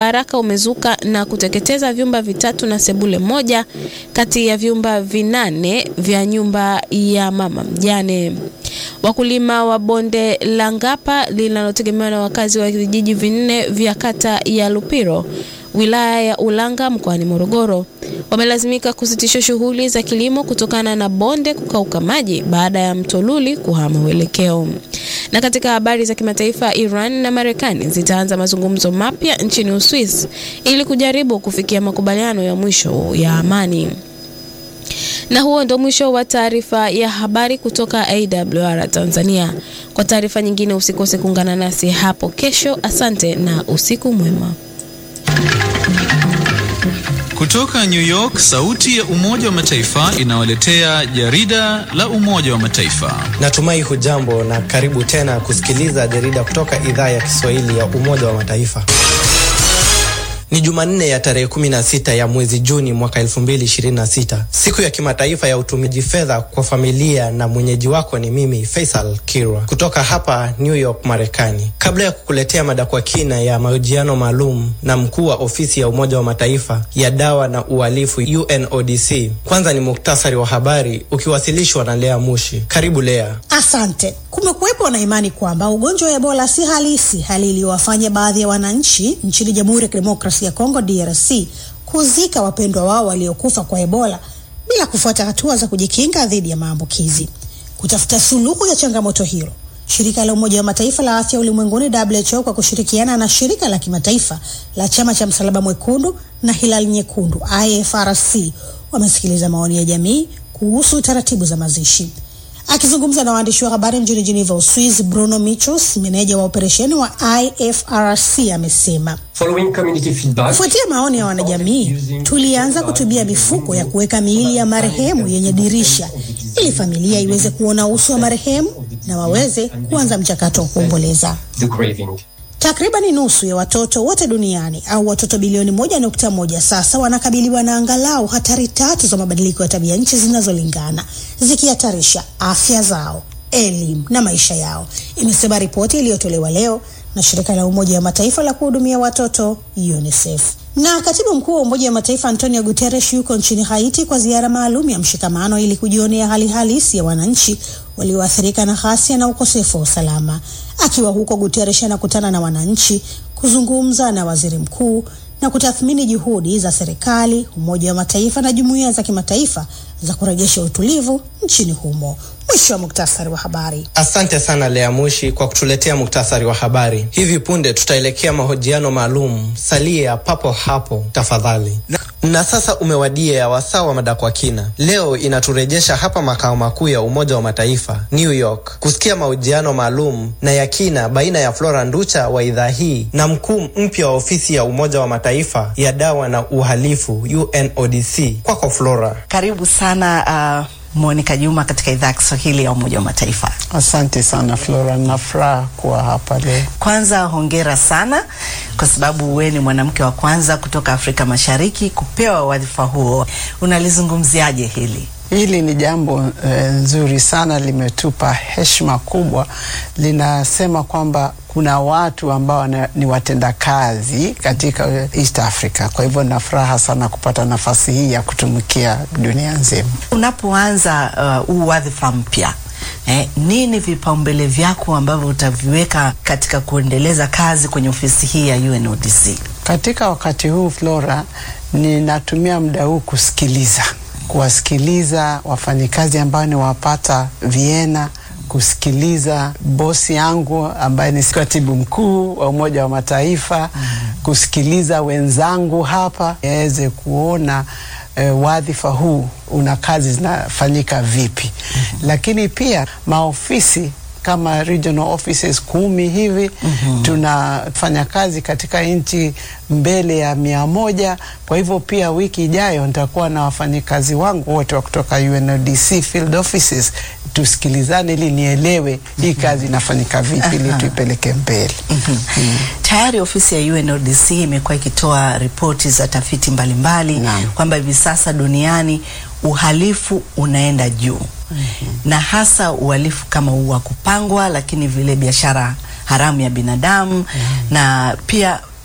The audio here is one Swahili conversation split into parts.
haraka umezuka na kuteketeza vyumba vitatu na sebule moja kati ya vyumba vinane vya nyumba ya mama mjane. Wakulima wa bonde la Ngapa linalotegemewa na wakazi wa vijiji vinne vya kata ya Lupiro wilaya ya Ulanga mkoani Morogoro wamelazimika kusitisha shughuli za kilimo kutokana na bonde kukauka maji baada ya mto Luli kuhama uelekeo. Na katika habari za kimataifa, Iran na Marekani zitaanza mazungumzo mapya nchini Uswisi ili kujaribu kufikia makubaliano ya mwisho ya amani. Na huo ndo mwisho wa taarifa ya habari kutoka AWR Tanzania. Kwa taarifa nyingine usikose kuungana nasi hapo kesho. Asante na usiku mwema. Kutoka New York, sauti ya Umoja wa Mataifa inawaletea jarida la Umoja wa Mataifa. Natumai hujambo na karibu tena kusikiliza jarida kutoka idhaa ya Kiswahili ya Umoja wa Mataifa. Ni Jumanne ya tarehe 16 ya mwezi Juni mwaka 2026, siku ya kimataifa ya utumiaji fedha kwa familia, na mwenyeji wako ni mimi Faisal Kirwa kutoka hapa New York, Marekani. Kabla ya kukuletea mada kwa kina ya mahojiano maalum na mkuu wa ofisi ya Umoja wa Mataifa ya dawa na uhalifu UNODC, kwanza ni muktasari wa habari ukiwasilishwa na Lea Mushi. Karibu Lea. Asante. Kumekuwepo na imani kwamba ugonjwa wa Ebola si halisi, hali iliyowafanya baadhi ya wananchi nchini Jamhuri ya Kidemokrasia ya Kongo DRC kuzika wapendwa wao waliokufa kwa Ebola bila kufuata hatua za kujikinga dhidi ya maambukizi. Kutafuta suluhu ya changamoto hilo, shirika la Umoja wa Mataifa la afya ulimwenguni WHO kwa kushirikiana na shirika la kimataifa la chama cha Msalaba Mwekundu na Hilali Nyekundu IFRC wamesikiliza maoni ya jamii kuhusu taratibu za mazishi. Akizungumza na waandishi wa habari mjini Geneva, Uswizi, Bruno Michels, meneja wa operesheni wa IFRC, amesema kufuatia maoni ya wanajamii, tulianza kutumia mifuko ya kuweka miili ya marehemu yenye dirisha ili familia iweze kuona uso wa marehemu na waweze kuanza mchakato wa kuomboleza. Takribani nusu ya watoto wote duniani au watoto bilioni moja nukta moja sasa wanakabiliwa na angalau hatari tatu za mabadiliko ya tabia nchi zinazolingana zikihatarisha afya zao, elimu na maisha yao, imesema ripoti iliyotolewa leo na shirika la Umoja wa Mataifa la kuhudumia watoto UNICEF. Na katibu mkuu wa Umoja wa Mataifa Antonio Guterres yuko nchini Haiti kwa ziara maalum ya mshikamano ili kujionea hali halisi ya wananchi walioathirika na ghasia na ukosefu wa usalama. Akiwa huko, Guterres anakutana na wananchi, kuzungumza na waziri mkuu na kutathmini juhudi za serikali, Umoja wa Mataifa na jumuiya za kimataifa za kurejesha utulivu nchini humo. Mwisho wa muktasari wa habari. Asante sana Lea Mushi kwa kutuletea muktasari wa habari. Hivi punde tutaelekea mahojiano maalum. Salia papo hapo tafadhali. Na, na sasa umewadia ya wasaa wa mada kwa kina. Leo inaturejesha hapa makao makuu ya Umoja wa Mataifa New York, kusikia mahojiano maalum na ya kina baina ya Flora Nducha wa idhaa hii na mkuu mpya wa ofisi ya Umoja wa Mataifa ya dawa na uhalifu UNODC. Kwako Flora. Karibu sana uh... Monica Juma katika idhaa ya Kiswahili ya Umoja wa Mataifa. Asante sana Flora, na furaha kuwa hapa leo. Kwanza hongera sana kwa sababu wewe ni mwanamke wa kwanza kutoka Afrika Mashariki kupewa wadhifa huo. Unalizungumziaje hili? Hili ni jambo nzuri e, sana, limetupa heshima kubwa. Linasema kwamba kuna watu ambao ni watendakazi katika East Africa. Kwa hivyo na furaha sana kupata nafasi hii ya kutumikia dunia nzima. Unapoanza huu uh, wadhifa mpya Eh, nini vipaumbele vyako ambavyo utaviweka katika kuendeleza kazi kwenye ofisi hii ya UNODC? Katika wakati huu Flora, ninatumia muda huu kusikiliza kuwasikiliza wafanyikazi ambao ni wapata Vienna, kusikiliza bosi yangu ambaye ni katibu mkuu wa Umoja wa Mataifa, mm -hmm. kusikiliza wenzangu hapa niweze kuona e, wadhifa huu una kazi zinafanyika vipi, mm -hmm. lakini pia maofisi kama regional offices kumi hivi mm -hmm. tunafanya kazi katika nchi mbele ya mia moja. Kwa hivyo pia wiki ijayo nitakuwa na wafanyikazi wangu wote wa kutoka UNODC field offices, tusikilizane ili nielewe mm -hmm. hii kazi inafanyika vipi ili tuipeleke mbele. mm -hmm. mm. Tayari ofisi ya UNODC imekuwa ikitoa ripoti za tafiti mbalimbali kwamba hivi sasa duniani uhalifu unaenda juu mm -hmm. na hasa uhalifu kama wa kupangwa, lakini vile biashara haramu ya binadamu mm -hmm. na pia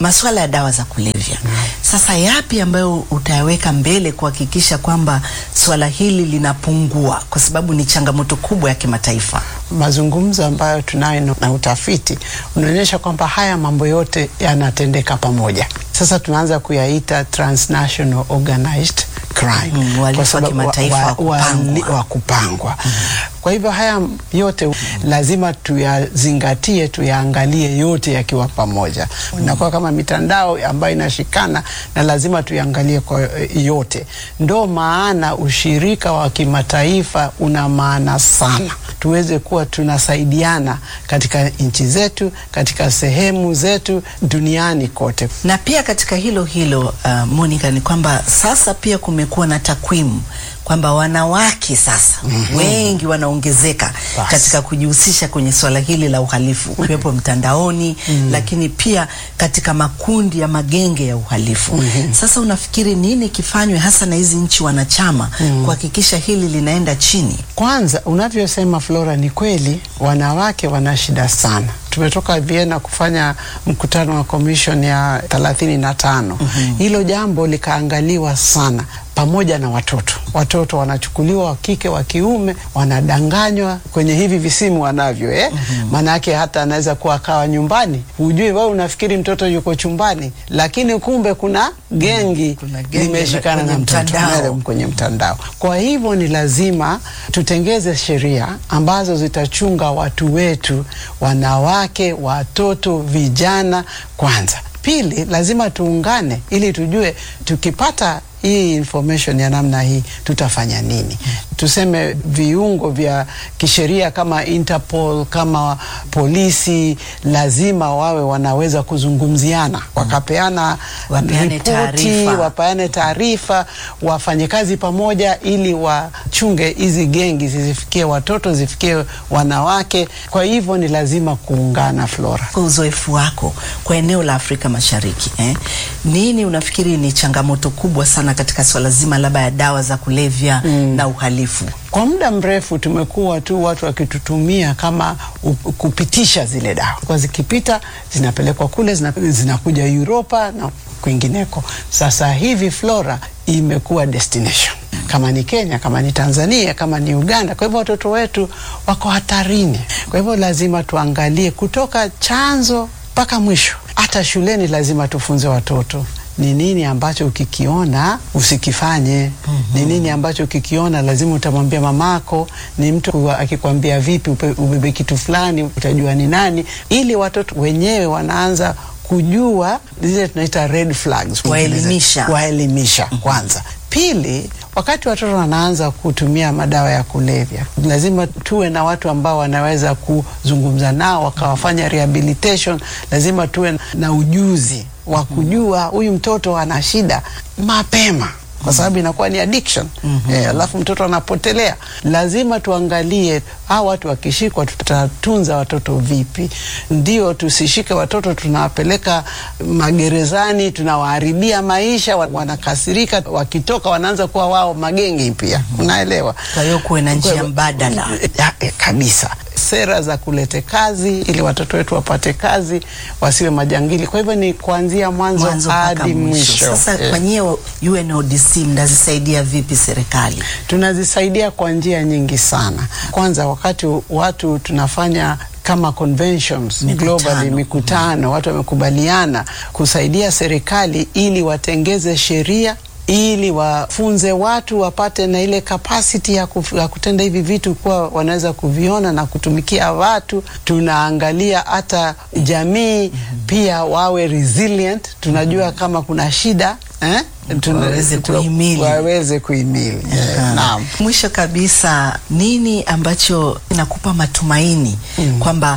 masuala ya dawa za kulevya. Sasa yapi ambayo utayaweka mbele kuhakikisha kwamba swala hili linapungua, kwa sababu ni changamoto kubwa ya kimataifa? mazungumzo ambayo tunayo na utafiti unaonyesha kwamba haya mambo yote yanatendeka pamoja. Sasa tunaanza kuyaita transnational organized crime Mm, uhalifu wa sababu kimataifa wa kupangwa. wa kupangwa. Kwa hivyo haya yote lazima tuyazingatie, tuyaangalie yote yakiwa pamoja. Inakuwa kama mitandao ambayo inashikana na lazima tuyaangalie kwa eh, yote. Ndo maana ushirika wa kimataifa una maana sana, tuweze kuwa tunasaidiana katika nchi zetu, katika sehemu zetu duniani kote. na pia katika hilo hilo uh, Monica, ni kwamba sasa pia kumekuwa na takwimu kwamba wanawake sasa wengi wanaongezeka Basi. katika kujihusisha kwenye swala hili la uhalifu ukiwepo mtandaoni, lakini pia katika makundi ya magenge ya uhalifu. Sasa unafikiri nini kifanywe hasa na hizi nchi wanachama kuhakikisha hili linaenda chini? Kwanza, unavyosema Flora, ni kweli wanawake wana shida sana. Tumetoka Vienna kufanya mkutano wa commission ya thelathini na tano. Hilo jambo likaangaliwa sana pamoja na watoto. Watoto wanachukuliwa wa kike wa kiume, wanadanganywa kwenye hivi visimu wanavyo eh? Maanake hata anaweza kuwa akawa nyumbani, hujui wewe, unafikiri mtoto yuko chumbani, lakini kumbe kuna gengi Kuna gengi limeshikana kwenye na mtoto mtandao. Nalo kwenye mtandao. Kwa hivyo ni lazima tutengeze sheria ambazo zitachunga watu wetu, wanawake, watoto, vijana kwanza. Pili, lazima tuungane ili tujue tukipata hii information ya namna hii tutafanya nini. Tuseme viungo vya kisheria kama Interpol, kama polisi, lazima wawe wanaweza kuzungumziana, wakapeana Wapeane ripoti, taarifa. wapeane taarifa, wafanye kazi pamoja ili wachunge hizi gengi zisifikie watoto, zifikie wanawake. Kwa hivyo ni lazima kuungana, Flora. Kwa uzoefu wako kwa eneo la Afrika Mashariki eh, nini unafikiri ni changamoto kubwa sana katika swala zima labda ya dawa za kulevya na uhalifu? Kwa muda mrefu tumekuwa tu watu wakitutumia kama u- kupitisha zile dawa, kwa zikipita zinapelekwa kule, zina, zinakuja Europa na kwingineko. Sasa hivi Flora imekuwa destination, kama ni Kenya, kama ni Tanzania, kama ni Uganda. Kwa hivyo watoto wetu wako hatarini. Kwa hivyo lazima tuangalie kutoka chanzo mpaka mwisho. Hata shuleni lazima tufunze watoto ni nini ambacho ukikiona usikifanye. Ni nini ambacho ukikiona lazima utamwambia mamako. Ni mtu kuwa- akikwambia vipi upe- ubebe kitu fulani, utajua ni nani, ili watoto wenyewe wanaanza kujua zile tunaita red flags, Waelimisha. waelimisha kwanza. Pili, wakati watoto wanaanza kutumia madawa ya kulevya, lazima tuwe na watu ambao wanaweza kuzungumza nao wakawafanya rehabilitation. Lazima tuwe na ujuzi wa kujua huyu mtoto ana shida mapema kwa sababu inakuwa ni addiction eh, alafu mtoto anapotelea. Lazima tuangalie hawa watu wakishikwa, tutatunza watoto vipi? Ndio tusishike watoto tunawapeleka magerezani, tunawaharibia maisha, wa- wanakasirika, wakitoka wanaanza kuwa wao magengi pia, unaelewa? Kwa hiyo kuwe na njia mbadala. Ya, eh, kabisa sera za kulete kazi ili watoto wetu wapate kazi wasiwe majangili. Kwa hivyo ni kuanzia mwanzo mwanzo mpaka hadi mwisho. Sasa Eh. kwa nyie wa UNODC mnazisaidia vipi serikali? tunazisaidia kwa njia nyingi sana. Kwanza, wakati watu tunafanya kama conventions Mikutano. globally, mikutano, watu wamekubaliana kusaidia serikali ili watengeze sheria ili wafunze watu wapate na ile capacity ya, kuf, ya kutenda hivi vitu kuwa wanaweza kuviona na kutumikia watu. Tunaangalia hata jamii pia wawe resilient. Tunajua kama kuna shida eh? Tuna- Waweze tuna- kuhimili. waweze kuhimili. Eh, naam. Mwisho kabisa, nini ambacho kinakupa matumaini kwamba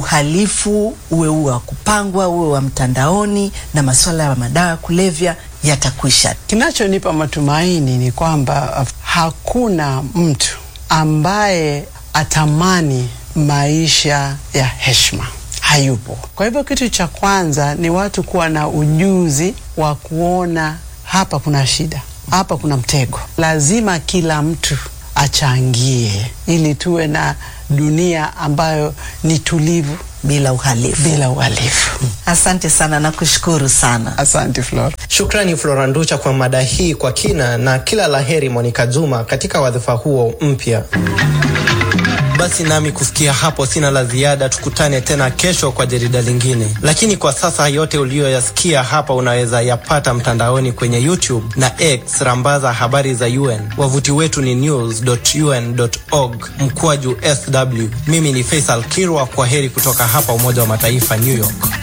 uhalifu uwe uwe wa kupangwa uwe wa mtandaoni na masuala ya madawa ya kulevya yatakwisha? Kinachonipa matumaini ni kwamba uh, hakuna mtu ambaye atamani maisha ya heshima, hayupo. Kwa hivyo kitu cha kwanza ni watu kuwa na ujuzi wa kuona hapa kuna shida, hapa kuna mtego. Lazima kila mtu achangie ili tuwe na dunia ambayo ni tulivu, bila uhalifu. bila uhalifu. Asante sana, nakushukuru sana. Asante Flora. Shukrani Flora Nducha kwa mada hii kwa kina, na kila laheri Monica Juma katika wadhifa huo mpya. Basi nami kufikia hapo sina la ziada. Tukutane tena kesho kwa jarida lingine, lakini kwa sasa yote uliyoyasikia hapa unaweza yapata mtandaoni kwenye YouTube na X, rambaza habari za UN. Wavuti wetu ni news.un.org mkwaju sw. Mimi ni Faisal Kirwa, kwa heri kutoka hapa Umoja wa Mataifa, New York.